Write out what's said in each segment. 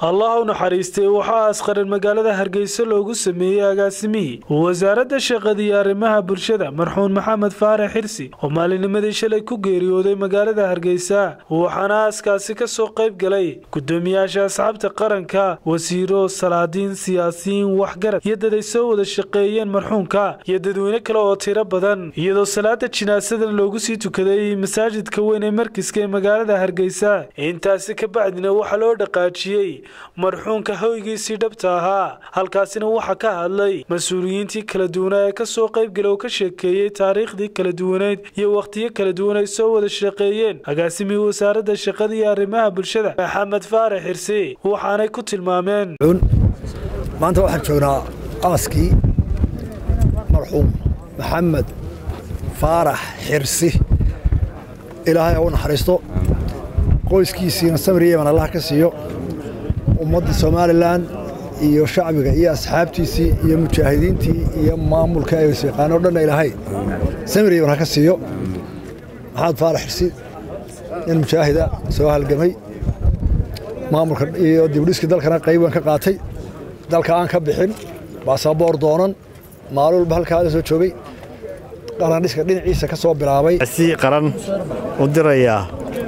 allah u naxariistay waxaa asqaran magaalada hargeysa loogu sameeyey agaasimihii wasaaradda shaqada iyo arrimaha bulshada marxuun maxamed faarax xirsi oo maalinimadii shalay ku geeriyooday magaalada hargeysa waxaana aaskaasi ka soo qayb galay gudoomiyaasha asxaabta qaranka wasiiro salaadiin siyaasiyiin waxgarad iyo dad ay soo wada shaqeeyeen marxuunka iyo dadweyne kale oo tiro badan iyadoo salaada jinaasadan loogu sii tukaday masaajidka weyn ee markiska ee magaalada hargeysa intaasi ka bacdina waxaa loo dhaqaajiyey marxuunka hoygiisii dhabta ahaa halkaasina waxaa ka hadlay mas-uuliyiintii kala duwanaa ee kasoo qaybgala oo ka sheekeeyey taariikhdii kala duwaneyd iyo wakhtiyo kala duwan ay soo wada shaqeeyeen agaasimihii wasaaradda shaqada iyo arrimaha bulshada maxamed faarax xirsi waxaanay ku tilmaameen maanta waxaan joognaa aaskii marxuum maxamed faarax xirsi ilaahay ha u naxariisto qoyskiisiina samir yeman allah ka siiyo ummadda somalilan iyo shacbiga iyo asxaabtiisii iyo mujaahidiintii iyo maamulka ay yaqaano dhanna ilaahay samir yeman ha ka siiyo maxamed faarax xirsi nin mujaahida soo halgamay maamulka iyo dibdhiskii dalkana qayb weyn ka qaatay dalka aan ka bixin baasaboor doonan maalin walba halkaada soo joogay qarandhiska dhinaciisa ka soo bilaabay si qaran u dirayaa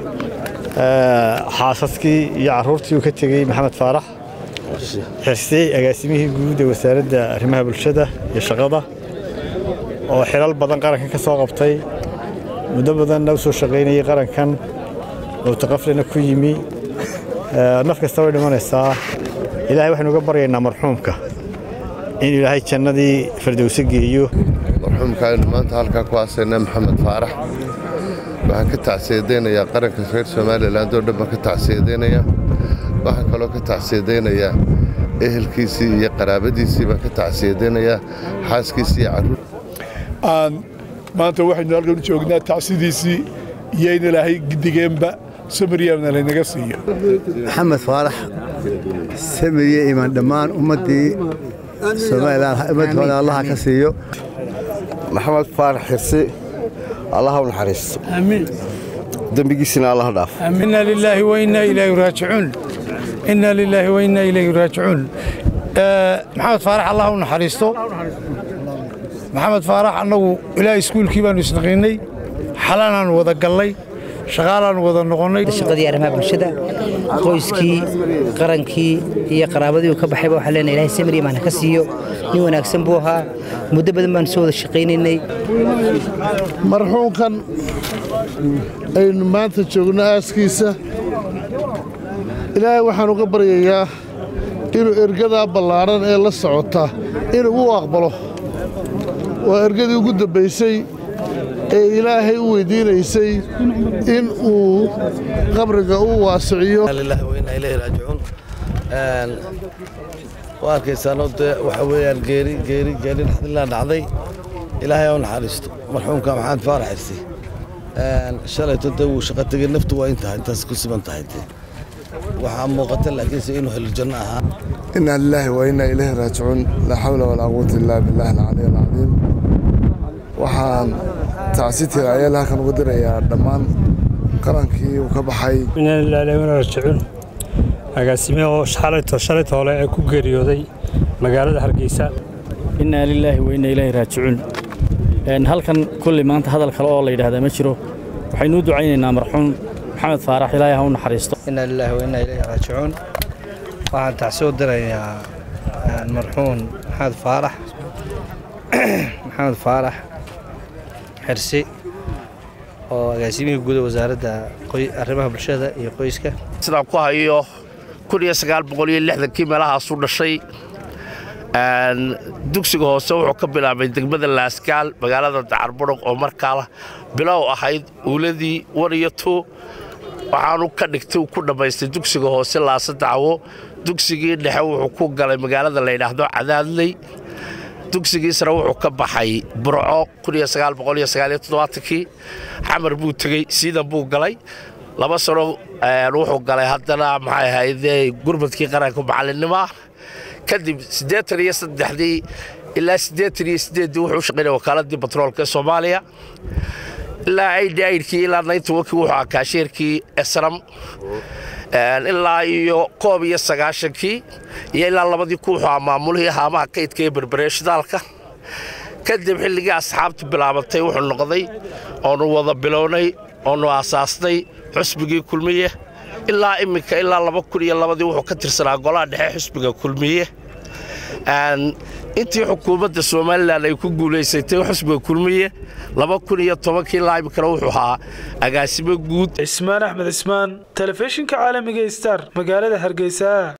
xaasaskii iyo carruurtii uu ka tegey maxamed faarax xirsi agaasimihii guud ee wasaaradda arrimaha bulshada iyo shaqada oo xilal badan qarankan ka soo qabtay muddo badanna u soo shaqaynayay qarankan mowtaqaflena ku yimi naf kasta way dhimanaysaa ilaahay waxaynu uga baryaynaa marxuumka in ilaahay jannadii fardowse geeyo marxuumkaaynu maanta halkaa ku aasayna maxamed faarax waxaan ka tacsiyadaynayaa qaranka reer somalilan oo dhan baan ka tacsiyadaynayaa waxaan kaloo ka tacsiyadaynayaa ehelkiisii iyo qaraabadiisii baan ka tacsiyadaynayaa xaaskiisii iyo carruur maanta waxaynu halkan u joognaa tacsidiisii iyo in ilaahay gidigeenba samiryaana laynaga siiyo maxamed faarax samiriye imaan dhammaan ummaddii somalilan ummadooda allaha ka siiyo maxamed faarax xirsi allaha u naxariisto dembigiisina allaha dhaaf inna lilaahi wa inna ilayhi raajicuun inna lilaahi wa inna ilayhi raajicuun maxamed faarax allah u naxariisto maxamed faarax annagu ilaa iskuulkii baannu isnaqiinnay xalaanaannu wada gallay shaqaalaannu wada noqonnay shaqadii arrimaha bulshada qoyskii qarankii iyo qaraabadii uu ka baxayba waxaan leenahay ilahay samir imaan ka siiyo nin wanaagsan buu ahaa muddo badan baanu soo wada shaqaynaynay marxuumkan aynu maanta joogno aaskiisa ilaahay waxaan uga baryayaa inuu ergadaa ballaadhan ee la socota inuu u aqbalo waa ergadii ugu dambaysay ee ilaahay u weydiinaysay in uu qabriga u waasiciyo waa arkaysaanoo dee waxa weeyaan geeri geeri geeri naxdilaa dhacday ilaahay ha u naxariisto marxuumka maxamed faarax xirsi shalayto dee wuu shaqo tegey naftu waa intahay intaas ku siman tahay dee waxaa muuqata laakiinse inuu helo janno ahaa inaa lilaahi wa innaa ilayhi raajicuun laa xawla walaa quwata illaa billahi alcaliy alcadiim waxaan tacsiteeda ayaa halkan uga dirayaa dhammaan qarankii uu ka baxay inaa lilaahi wa raajicuun agaasime oo shalayto shalayto hole ee ku geeriyooday magaalada hargeysa innaa lilaahi wa innaa ilaahi raajicuun halkan kulli maanta hadal kale oo la yidhaahdaa ma jiro waxaynu u ducaynaynaa marxuum maxamed faarax ilaahay ha u naxariisto innaa lilaahi wa innaa ilaahi raajicuun waxaan tacsoo dirayaa marxuum maxamed faarax maxamed faarax xirsi oo agaasimihii guud ee wasaaradda arrimaha bulshada iyo qoyska sidaan ku hayo kii meelahaasuu dhashay dugsiga hoose wuxuu ka bilaabay degmada laaskaal magaalada dacarburuq oo markaa bilow ahayd uuladii wan iyo tu waxaanu ka dhigtay ku dhammaystay dugsiga hoose laasa dacwo dugsigii dhexe wuxuu ku galay magaalada layidhaahdo cadaadley dugsigiisna wuxuu ka baxay burco kii xamar buu tegey siidan buu galay laba sano wuxuu galay haddana maxay ahayde gurmadkii qaranka macallinnimoa kadib siddeetan iyo saddexdii ilaa siddeetan iyo siddeeddii wuxuu shaqaynaya wakaaladii batroolka ee soomaaliya ilaa aidhi aidhkii ilaa naynta wakii wuxuu ahaa kaasheerkii esram ilaa iyo koob iyo sagaashankii iyo ilaa labadii ku wuxuu ahaa maamulihii haamaha kaydka ee berbere shidaalka kadib xilligii asxaabtu bilaabatay wuxuu noqday oonu wada bilownay oonu aasaasnay xusbigii kulmiye ilaa imminka ilaa laba kun iyo labadii wuxuu ka tirsanaa golaha dhexe xusbiga kulmiye intii xukuumadda somalilan ay ku guulaysatay xusbiga kulmiye laba kun iyo tobankii ilaa iminkana wuxuu ahaa agaasimo guud cismaan axmed cismaan telefishinka caalamiga star magaalada hargeysa